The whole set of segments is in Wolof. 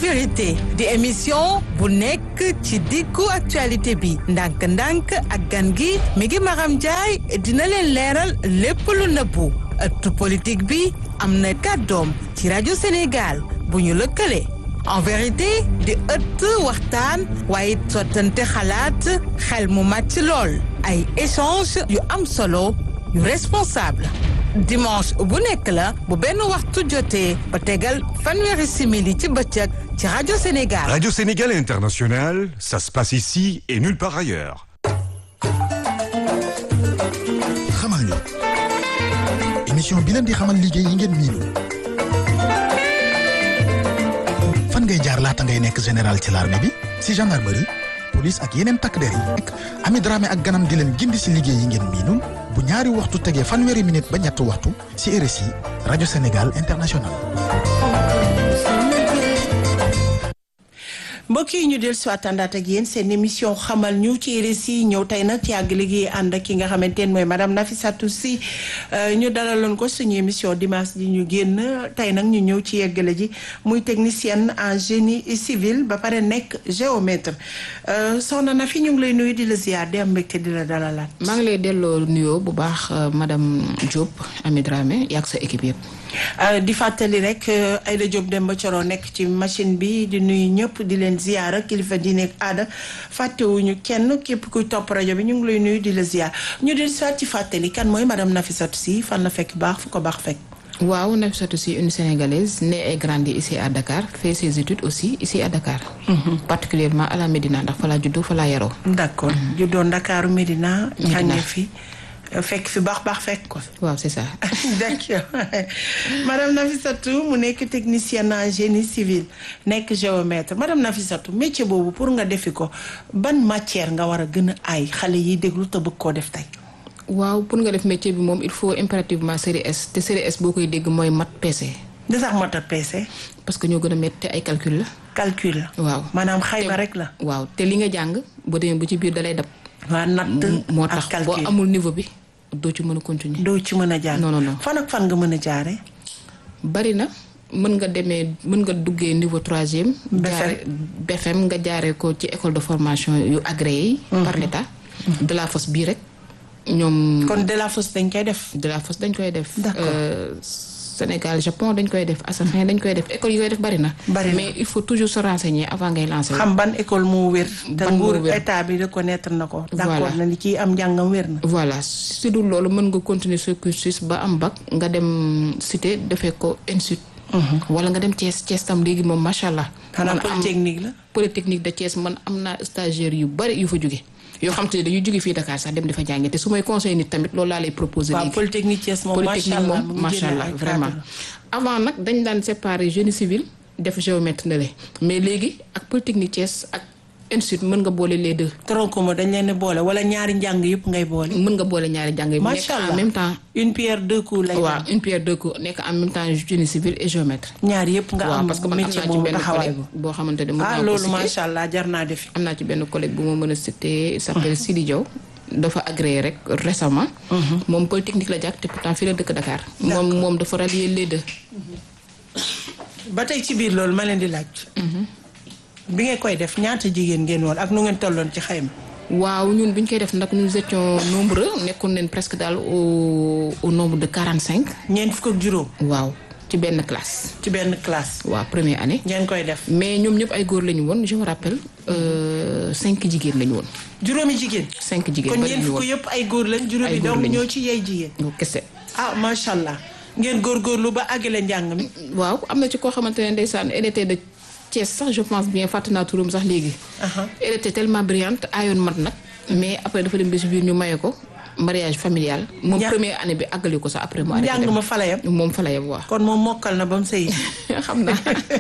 vérité di émission bu nekk ci diggu actualité bi ndànk-ndànk ak gan gi mi ngi Maram Ndiaye dina leen leeral lépp lu nëbbu ëttu politique bi am na kàddoom ci rajo Sénégal bu ñu lëkkale en vérité di ëtt waxtaan waaye sottante xalaat xel mu màcc lool ay échange yu am solo yu responsable dimanche bu nekk la bu benn waxtu jotee ba tegal fanweeri simili ci bëccëg ci rajo Sénégal. Radio Sénégal International, ça se passe ici et nulle part ailleurs. xamal ñu émission bi leen di xamal liggéey yi ngeen miinu fan ngay jaar laata ngay nekk général ci l'armée bi si gendarmerie police ak yeneen takk der yi Ami Dramé ak ganam di leen gindi si liggéey yi ngeen miinul bu ñaari waxtu tegee fanweeri minute ba ñetti waxtu si RSI rajo Sénégal International mbokk yi ñu del si àndaat ak yéen seen émission xamal ñu ci RSI ñëw tey nag ci yàgg liggéey ànd ak ki nga xamante ne mooy madame Nafissatou Sy ñu dalaloon ko suñu émission dimanche ji ñu génn tey nag ñu ñëw ci yeggale ji muy technicienne en génie civil ba pare nekk géomètre soxna na fi ñu ngi lay nuyu di la ziar di am mbégte di la dalalaat. maa ngi lay delloo nuyoo bu baax madame Diop Ami Dramé yàgg sa équipe yëpp. di fàttali rek Aïda Diop Demba Coro nekk ci machine bi di nuyu ñëpp di leen ziyaara kilifa diine ak aada fàttewuñu kenn képp kuy topp rajo bi ñu ngi lay nuyu di la ziyaar ñu di soit ci fàttali kan mooy madame Nafissatou Sy fan la fekk baax fu ko baax fekk. waaw Nafissatou Sy une sénégalaise née et grandie ici à Dakar fait ses études aussi ici à Dakar. particulièrement à la Médina ndax fa laa juddoo fa laa yaroo. d'accord juddoo Ndakaaru Médina. Médina jàngee fi. fekk fi baax baax fekk ko. waaw c'est ça. d'accord madame Nafissatou mu nekk technicienne en génie civil nekk géomètre madame Nafissatou métier boobu pour nga defi ko ban matière nga war a gën a aay xale yi déglu te bëgg koo def tey. waaw pour nga def métier bi moom il faut impérativement série S te série S boo koy dégg mooy mat PC. di sax mat a peese. parce que ñoo gën a métti ay calcul la. calcul la. waaw maanaam xayma rek la. waaw te li nga jàng boo demee ba ci biir dalay dab. waa natt moo ak tax calcul boo amul niveau bi doo ci mën a continuer. doo ci mën a jaar. non non non. fan ak fan nga mën a jaare bari na mën nga demee mën nga duggee niveau troisième. jaare BFM nga jaaree ko ci école de formation yu agréé yi. par l'état de la fosse bii rek ñoom. kon de la fosse dañ koy def. de la fosse dañ koy def. D'accord. Euh, Sénégal Japon dañ koy def Assafin dañ koy def école yi koy def bari na. Bari na. mais il faut toujours se renseigner avant ngay lancer. xam ban école moo wér. te Ban moo nguur wér. état bi reconnaître na ko. Voilà. d'accord na ni kii am njàngam wér na. voilà si dul loolu mën nga continuer ce cursus ba am bac nga dem cité defee ko institut. wala nga dem Thiès Thiès tam léegi moom macha allah. xanaa man am- polytechnique la. polytechnique de Thiès man am naa stagiaire yu bari yu fa jóge yoo xam te ne dañuy jóge fii Dakar sax dem di fa jàngi te su may conseil nit tamit loolu laa lay proposer waaw léegi. polytechnique Thiès moom macha polytechnique allah moom mu ngi macha génne allah ay vraiment cadre. avant nag dañ daan séparer génie civil def géomètre na le mais léegi ak polytechnique Thiès ak institut mën nga boole les deux tronc commun dañ leen di boole wala ñaari njàng yëpp ngay boole. mën nga boole ñaari jàng yi nekk macha allah en même temps une pierre deux coups lay waaw doon. une pierre deux coups nekk en même temps génie civil et géomètre ñaar yëpp nga waaw am parce que man am métier naa ci boobu benn taxawaay collègue bu. boo xamante ne mën ah naa ko loolu citer. macha allah jar naa defi. am naa ci benn collègue bu ma mën a citer il s'appelle Sidi Diaw dafa agréé rek récemment moom polytechnique la jàkk te pourtant fii la dëkk Dakar moom moom dafa rallier les deux ba tey ci biir loolu ma leen di laaj. bi ngeen koy def ñaata jigéen ngeen woon ak nu ngeen tolloon ci xayma. waaw ñun bu ñu koy def nag nous étions nombreux nekkoon nañ presque daal au au nombre de quarante cinq ñeent fukk ak juróom waaw ci benn classe ci benn classe. waaw première année ngeen koy def mais ñoom ñëpp ay góor la ñu woon je me rappelle euh, cinq jigéen la ñu woon juróomi jigéen. cinq jigéen kon bari ñeent ñu fukk woon yëpp ay góor lañ juróomi Ay góor doom lañu. ñoo ci yey jigéen. ñu kese ah macha allah ngeen góorgóorlu ba àggale njàng mi. waaw am na ci koo xamante ne ndeysaan elle était de Thiès sax je pense bien fàtte naa turam sax léegi Aha. elle était tellement brillante ayoon mat nag mais après dafa dem ba si biir ñu maye ko mariage familial moom Ña- première année bi àggali ko sax après mu arrêté njàng dem. ma fa la yem. moom fa la yem waaw kon moom mokkal na ba mu sëy. xam naa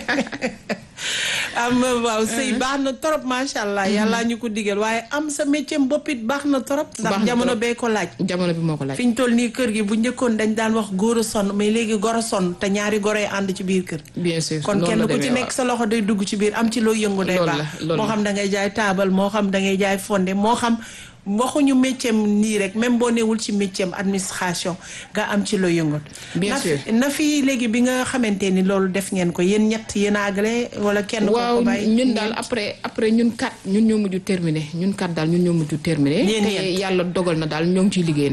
am waaw sëy baax na trop macha allah yàlla ñu ko digal waaye am sa métier bopp it baax na trop. Baax ndax na jamono trop. bee ko laaj. jamono bi moo ko laaj fi ñu toll nii kër gi bu njëkkoon dañ daan wax góor a sonn mais léegi gor a sonn te ñaari goro yi ànd ci biir kër. bien sûr kon noonu kenn la ku ci demee, nekk sa loxo day dugg ci biir am ci loo yëngu day Loolu baax la, loolu moo la. xam da ngay jaay taabal moo xam da ngay jaay fonde moo xam waxuñu métier nii rek même boo newul ci métier administration nga am ci loo yëngat. Bien na sûr. fi na fi léegi bi nga xamante ni loolu def ngeen ko yéen ñett yéen a àggale wala kenn. ko waaw ko bàyyi ñun daal après après ñun kat ñun ñoo mujj terminé ñun kat daal ñun ñoo mujj terminé Yéen te ñeent. yàlla dogal na daal ñoo ngi ciy liggéey